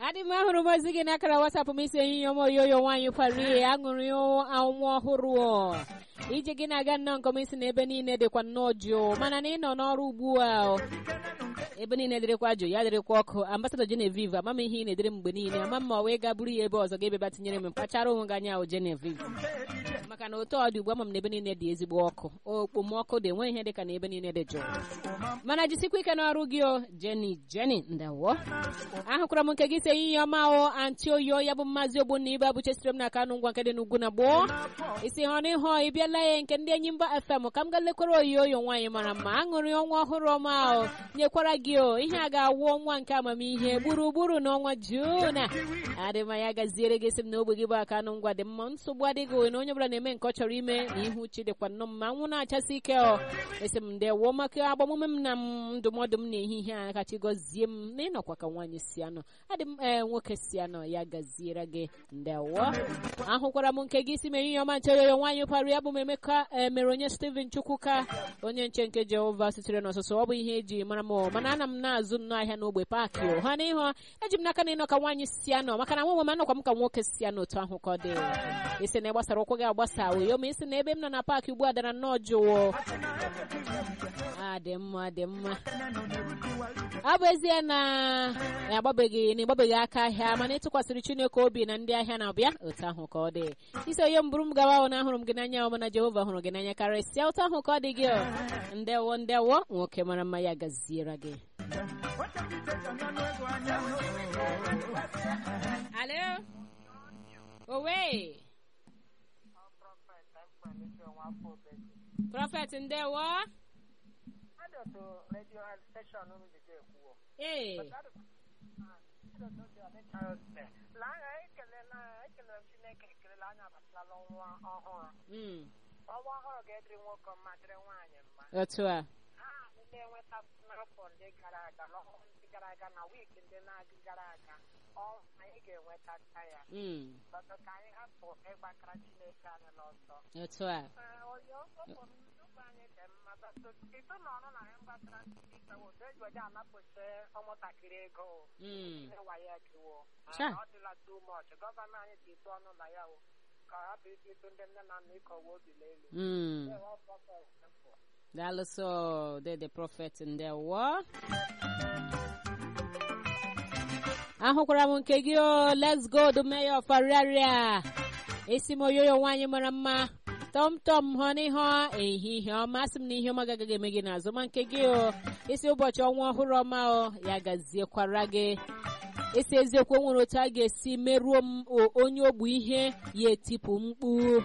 adị m ahụrụ m ozi gị n'akara wasapụ m isi ehihie ọma oyoyo nwaanyị kwari aṅụrị ọnwa ọhụrụ ọ. ije gị na-aga nnọọ nke ọma isi na ebe niile dịkwa nnọọ jụụ mana na ị nọ n'ọrụ ugbu a ọ. ebe niile dịrịkwa jụụ ya dịrịkwa ọkụ ambasadọ Genevieve ama m ihe ị na-edere mgbe niile ama m ma wee ga buru ya ebe ọzọ ga ebeba tinyere m mkpachara onwe gị anya ahụ Genevieve maka na otu ọ dị ugbu ama m na ebe niile dị ezigbo ọkụ okpomọkụ dị enweghị ihe dịka na ebe niile dị jụụ mana jisikwa ike n'ọrụ gị o Jenny Jenny ndawo ahụkwara m nke gị si ehihie ọma o anti oyo ya bụ mmazi ogbunna ibe abụchesiri m na kanụ ngwa nke dị n'ugwu na gboo isi hụ na ịhụ ị bịala ya nke ndị enyi mba FM ka m ga lekwara oyi oyo nwaanyị mara mma aṅụrị ọnwa ọhụrụ ọma o nyekwara gị o ihe a ga-awụ ọnwa nke amamihe gburugburu n'ọnwa Juun adịma ya gaziere gị sị m na ogbe gị bụ aka anụ ngwa dị mma nsogbu adịghị na onye ọbụla na-eme nke ọ chọrọ ime na ihu uche dịkwa nnọọ mma nwụ na-achasị ike ọ esi m ndewo maka agbamume m na m ndụmọdụ m n'ehihie a kachi gọzie m na ịnọkwa ka nwaanyị si anọ adị m ee nwoke si anọ ya gaziere gị ndewo ahụkwara m nke gị si mere ihe ọma nche yoyo nwaanyị parụ ya bụ m emeka mere onye Steven Chukwuka onye nche nke Jehova sitere n'ọsụsụ ọ bụ ihe eji mara m mana ana m na-azụ nnọọ ahịa n'ogbe paakị o ha n'ihu eji m n'aka na ịnọ ka nwaanyị si anọ maka na nwa m anọkwa m ka nwoke si anọ otu ahụ ka ọ dị isi na ịgbasara ụkwụ gị agbasa oyo ma isi na ebe m nọ na paakị ugbu a dara nnọọ jụụ a dị mma dị mma ọ bụ ezie na agbabeghị na ịgbabeghị aka ahịa mana ịtụkwasịrị Chineke obi na ndị ahịa na-abịa otu ahụ ka ọ dị isi onye mbụrụ m gawa ahụ na ahụrụ m gị n'anya ọma na Jehova hụrụ gị n'anya karịsịa otu ahụ ka ọ dị gị ndewo ndewo nwoke mara mma ya gaziere gị alo owe prọfet ndewo ee ọnwa ọhụrụ ga-edịrị nwoke mma dịrị nwaanyị mma otu a ha ndị enweta n'afọ ndị gara aga n'ọnwa ndị gara aga na wiiki ndị na-aga gara aga anyị ga-enwetacha ya ọzọ ka anyị hapụ ịgbakara Chineke anyị n'ọsọ otu a onye okpokpo anyị dị mma ito n'ọrụ na anyị mgbasara Chineke otu eji oje anapụta ụmụntakịrị ego wayo ekiwo ọ dịla too much gọvanọ anyị ji tụ ọnụ na ya o ka ha bụ isi ịtụ ndị nne na nna ịkọwa obi n'elu daalụsọ dede prọfet ndewo ahụkwara m nke gị o let's go the mayor of Ariaria esi m oyoyo nwaanyị mara mma tọm tọm hụ n'ihe ehihie ọma sị m na ihe ọma gagaghị eme gị n'azụ ma nke gị o isi ụbọchị ọnwa ọhụrụ ọma o ya gaziekwara gị isi eziokwu nwere otu a ga-esi merụọ m onye ogbu ihe ya etipụ mkpu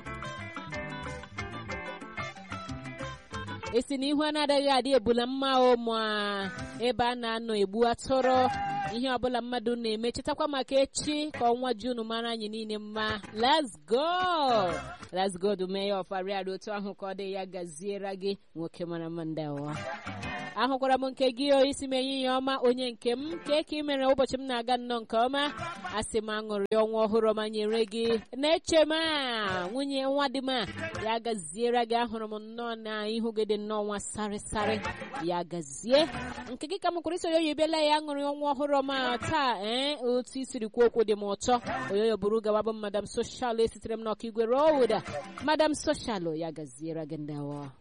esi na ihu anaghị adị ebula mma o ma ebe a na-anọ egbu atụrụ ihe ọbụla mmadụ na-eme chetakwa maka echi ka ọnwa Junu mara anyị niile mma let's go let's go the mayor of Ariaria otu ahụ ka ọ dị ya gaziere gị nwoke mara mma ndewa ahụkwara m nke gị isi m enyi ya ọma onye nke m nke ka ị mere ụbọchị m na-aga nnọọ nke ọma asị m aṅụrị ọnwa ọhụrụ ọma nyere gị na-eche m nwunye nwa dị m ya gaziere gị ahụrụ m nnọọ na ihu gị dị nnọọ nwa sarịsarị ya gazie nke gị ka m kwụrụ isi oyoyo bịala ya aṅụrị ọnwa ọhụrụ ọma taa ee otu isiri kwuo okwu dị m ụtọ oyoyo bụrụ gawa bụ madam soshal esitere m n'ọka igwe roda madam soshal ya gaziere gị ndewo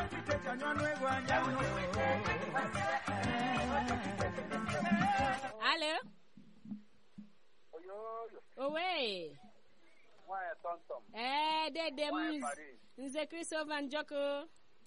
Alo. Owe. Ee, dede m nze Christopher Njoko.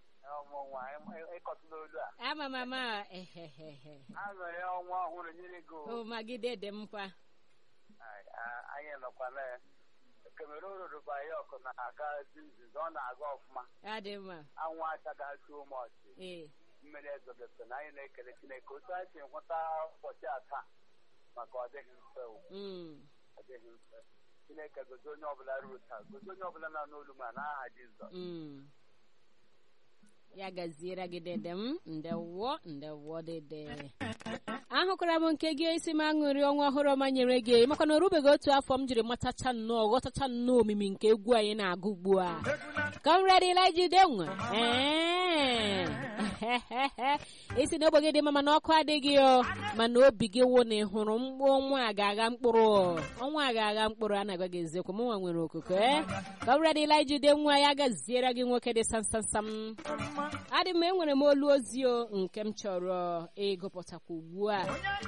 Ama m ama ehehehe. Aṅụrị ọnwa ọhụrụ nyere gị O magi dede m kwa. anyị nọkwa na Cameroon rụba ya ọkụ na-aga nzuzo ọ na-aga ọfụma Adị mma. anwụ achaghị atụ ụmọchị Ee. mmiri ezogote na anyị na-ekele Chineke otu anyị si nweta ụbọchị a taa maka ọ dịghị mfe o Mm. ọ dịghị mfe Chineke gozi onye ọbụla ruo taa gozi onye ọbụla nọ n'olu ma n'aha Jizọs Mm. ya gaziere gị dede m ndewo ndewo dede ahụkwara m nke gị isi m aṅụrị ọnwa ọhụrụ ọma nyere gị maka na o rubeghị otu afọ m jiri matacha nnọọ ghọtacha nnọọ omimi nke egwu anyị na-agụ ugbu a Comrade Elijah Udenwa isi na ogbe gị dị mma mana ọkụ adịghị o mana obi gị wụ na ị hụrụ ọnwa a ga-agha mkpụrụ ọnwa a ga-agha mkpụrụ a na-agwa gị eziokwu m nwa nwere okuko e Comrade Elijah Udenwa ya gaziere gị nwoke dị samsamsam adị m enwere m olu ozi o nke m chọrọ ịgụpụtakwa ugbu a